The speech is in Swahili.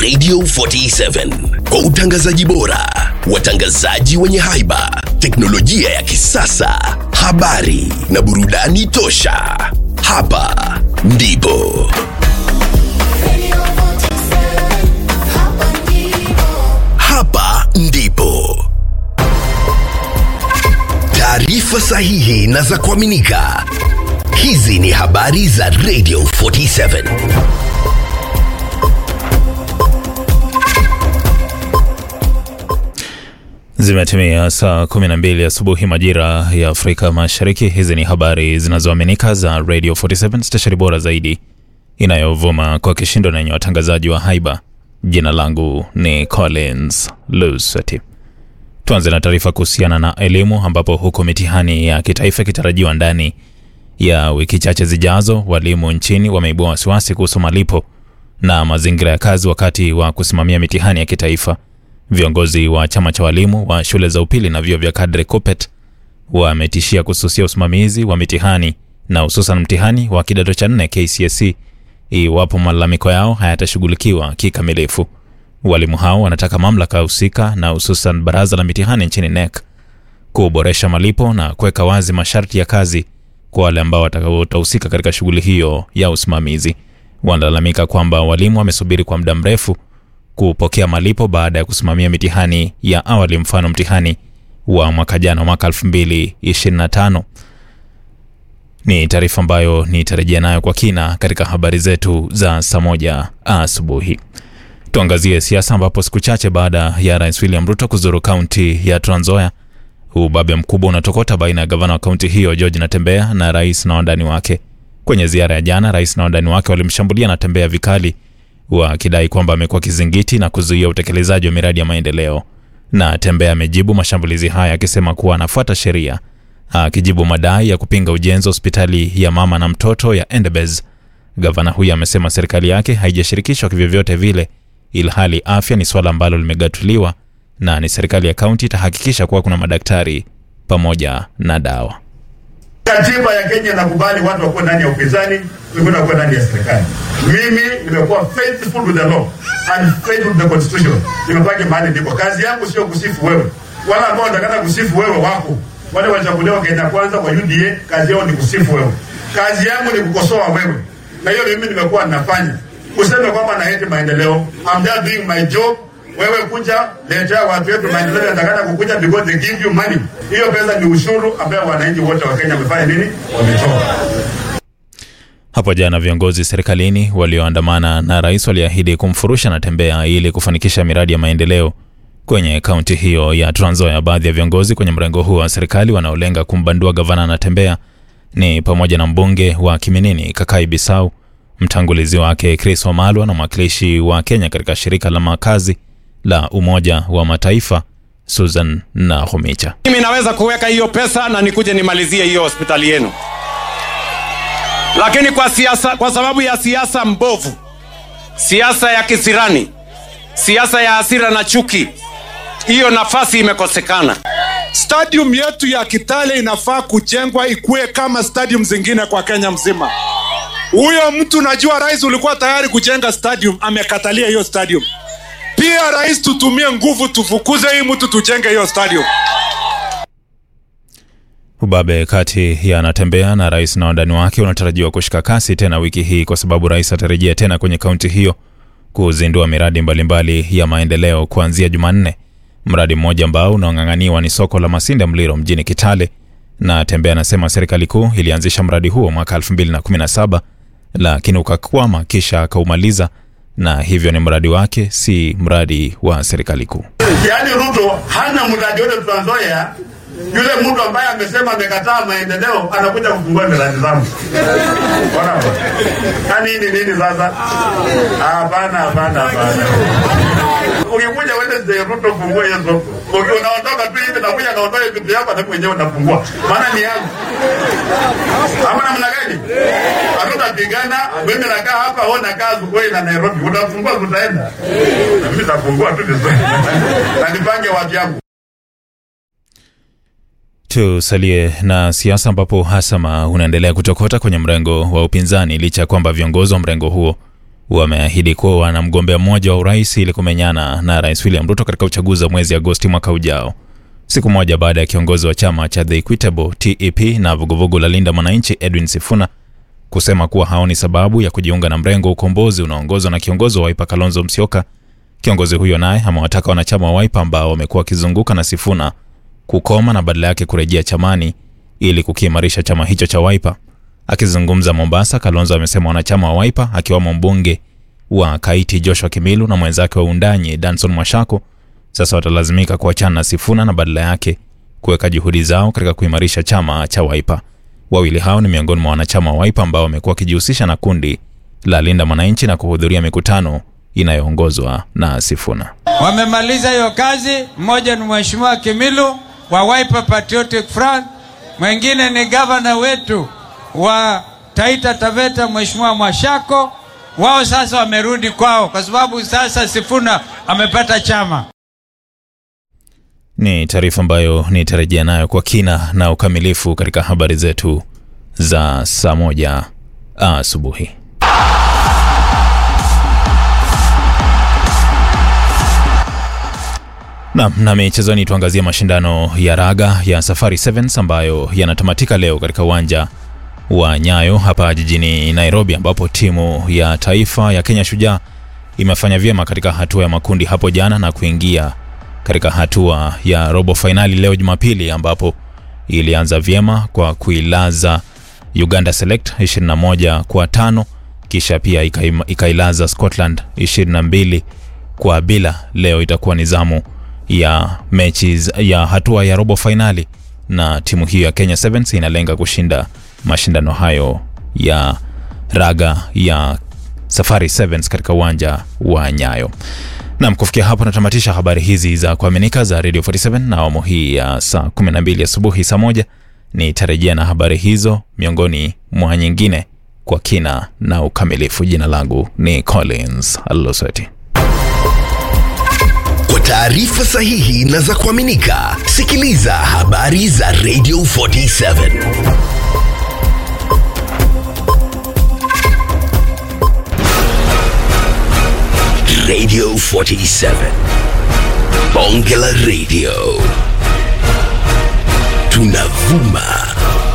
Radio 47 kwa utangazaji bora, watangazaji wenye haiba, teknolojia ya kisasa, habari na burudani tosha. Hapa ndipo hapa ndipo taarifa sahihi na za kuaminika. Hizi ni habari za Radio 47. Zimetimia saa 12 asubuhi majira ya Afrika Mashariki. Hizi ni habari zinazoaminika za Radio 47, stesheni bora zaidi inayovuma kwa kishindo na yenye watangazaji wa haiba. Jina langu ni Collins Lusati. Tuanze na taarifa kuhusiana na elimu, ambapo huku mitihani ya kitaifa ikitarajiwa ndani ya wiki chache zijazo, walimu nchini wameibua wasiwasi kuhusu malipo na mazingira ya kazi wakati wa kusimamia mitihani ya kitaifa. Viongozi wa chama cha walimu wa shule za upili na vyuo vya kadri KUPPET wametishia kususia usimamizi wa mitihani na hususan mtihani wa kidato cha nne KCSE iwapo malalamiko yao hayatashughulikiwa kikamilifu. Walimu hao wanataka mamlaka husika na hususan baraza la mitihani nchini NEC kuboresha malipo na kuweka wazi masharti ya kazi kwa wale ambao watahusika katika shughuli hiyo ya usimamizi. Wanalalamika kwamba walimu wamesubiri kwa muda mrefu kupokea malipo baada ya kusimamia mitihani ya awali, mfano mtihani wa mwaka jana mwaka 2025. Ni taarifa ambayo nitarejea nayo kwa kina katika habari zetu za saa moja asubuhi. Tuangazie siasa, ambapo siku chache baada ya Rais William Ruto kuzuru kaunti ya Trans Nzoia, ubabe mkubwa unatokota baina ya gavana wa kaunti hiyo George Natembeya na rais na wandani wake. Kwenye ziara ya jana, rais na wandani wake walimshambulia Natembeya vikali wakidai kwamba amekuwa kizingiti na kuzuia utekelezaji wa miradi ya maendeleo. Na Tembea amejibu mashambulizi haya akisema kuwa anafuata sheria, akijibu madai ya kupinga ujenzi wa hospitali ya mama na mtoto ya Endebess. Gavana huyo amesema serikali yake haijashirikishwa kivyovyote vile, ilhali afya ni suala ambalo limegatuliwa na ni serikali ya kaunti itahakikisha kuwa kuna madaktari pamoja na dawa. Katiba ya Kenya inakubali watu wakuwe ndani ya upinzani, wengine wakuwe ndani ya serikali. Mimi nimekuwa faithful with the law and faithful with the constitution. Nimebaki mahali ndipo. Kazi yangu sio kusifu wewe, wala ambao watakata kusifu wewe wako wale wachaguliwa Kenya kwanza kwa UDA, kazi yao ni kusifu wewe. Kazi yangu ni kukosoa wewe, na hiyo mimi nimekuwa ninafanya. Useme kwamba na hate maendeleo, I'm just doing my job wewe kuja letea watu wetu maendeleo yanatakana kukuja because they give you money. Hiyo pesa ni ushuru ambayo wananchi wote wa Kenya wamefanya nini? Wametoa. Hapo jana viongozi serikalini walioandamana na rais waliahidi kumfurusha Natembeya ili kufanikisha miradi ya maendeleo kwenye kaunti hiyo ya Trans Nzoia. Baadhi ya viongozi kwenye mrengo huo wa serikali wanaolenga kumbandua gavana Natembeya ni pamoja na mbunge wa Kiminini Kakai Bisau, mtangulizi wake Chris Wamalwa na mwakilishi wa Kenya katika shirika la makazi la Umoja wa Mataifa Susan Nakhumicha. Mimi naweza kuweka hiyo pesa na nikuje nimalizie hiyo hospitali yenu, lakini kwa siasa, kwa sababu ya siasa mbovu, siasa ya kisirani, siasa ya hasira na chuki, hiyo nafasi imekosekana. Stadium yetu ya Kitale inafaa kujengwa ikuwe kama stadium zingine kwa Kenya mzima. Huyo mtu najua, rais ulikuwa tayari kujenga stadium, amekatalia hiyo stadium. Pia rais, tutumie nguvu, tufukuze hii mtu, tujenge hiyo stadium. Ubabe kati ya Natembeya na rais na wandani wake unatarajiwa kushika kasi tena wiki hii kwa sababu rais atarejea tena kwenye kaunti hiyo kuzindua miradi mbalimbali mbali ya maendeleo kuanzia Jumanne. Mradi mmoja ambao unaong'ang'aniwa ni soko la Masinde Mliro mjini Kitale, na Tembea anasema serikali kuu ilianzisha mradi huo mwaka 2017 lakini ukakwama kisha akaumaliza, na hivyo ni mradi wake, si mradi wa serikali kuu. Yaani Ruto hana mradi wote Trans Nzoia. Yule mtu ambaye amesema amekataa maendeleo anakuja kufungua miradi zangu. Bora bora. Yaani hii ni nini sasa? Hapana, hapana, hapana. Ukikuja wewe ndio Ruto fungua hiyo soko. Ukiwa unaondoka tu hivi na kuja naondoa vitu yako na mwenyewe unafungua. Maana ni yangu. Ama namna gani? Hatutapigana, mimi nakaa hapa, wewe unakaa Zugoi na Nairobi. Utafungua tutaenda. Na mimi nitafungua tu vizuri. Na nipange watu yangu. Tusalie na siasa ambapo hasama unaendelea kutokota kwenye mrengo wa upinzani licha ya kwamba viongozi wa mrengo huo wameahidi kuwa wana mgombea mmoja wa urais ili kumenyana na rais William Ruto katika uchaguzi wa mwezi Agosti mwaka ujao. Siku moja baada ya kiongozi wa chama cha The Equitable TEP na vuguvugu la Linda Mwananchi Edwin Sifuna kusema kuwa haoni sababu ya kujiunga na mrengo wa ukombozi unaoongozwa na kiongozi wa Wiper Kalonzo Musyoka. Kiongozi huyo naye amewataka wanachama wa Wiper ambao wamekuwa wakizunguka na Sifuna kukoma na badala yake kurejea chamani ili kukiimarisha chama hicho cha Wiper. Akizungumza Mombasa, Kalonzo amesema wanachama wa Wiper akiwamo mbunge wa Kaiti Joshua Kimilu na mwenzake wa Undanyi Danson Mwashako sasa watalazimika kuachana na Sifuna na badala yake kuweka juhudi zao katika kuimarisha chama cha Wiper. Wawili hao ni miongoni mwa wanachama wa Wiper ambao wamekuwa wakijihusisha na kundi la Linda Mwananchi na kuhudhuria mikutano inayoongozwa na Sifuna. Wamemaliza hiyo kazi. Mmoja ni Mheshimiwa Kimilu wa Wiper Patriotic Front, mwingine ni gavana wetu wa Taita Taveta Mheshimiwa Mwashako. Wao sasa wamerudi kwao kwa sababu sasa Sifuna amepata chama. Ni taarifa ambayo nitarejea nayo kwa kina na ukamilifu katika habari zetu za saa moja asubuhi. Nam na michezoni, tuangazie mashindano ya raga ya Safari Sevens ambayo yanatamatika leo katika uwanja wa Nyayo hapa jijini Nairobi, ambapo timu ya taifa ya Kenya Shujaa imefanya vyema katika hatua ya makundi hapo jana na kuingia katika hatua ya robo fainali leo Jumapili, ambapo ilianza vyema kwa kuilaza Uganda Select 21 kwa tano, kisha pia ikaima- ikailaza Scotland 22 kwa bila. Leo itakuwa ni zamu ya mechi z- ya hatua ya robo fainali, na timu hiyo ya Kenya Sevens inalenga kushinda mashindano hayo ya raga ya Safari Sevens katika uwanja wa Nyayo. Nam, kufikia hapo natamatisha habari hizi za kuaminika za Radio 47 na awamu hii ya saa 12 asubuhi. Saa moja nitarejea na habari hizo miongoni mwa nyingine kwa kina na ukamilifu. Jina langu ni Collins Aloseti. Kwa taarifa sahihi na za kuaminika, sikiliza habari za Radio 47. Radio 47. Bonge la Radio. Tunavuma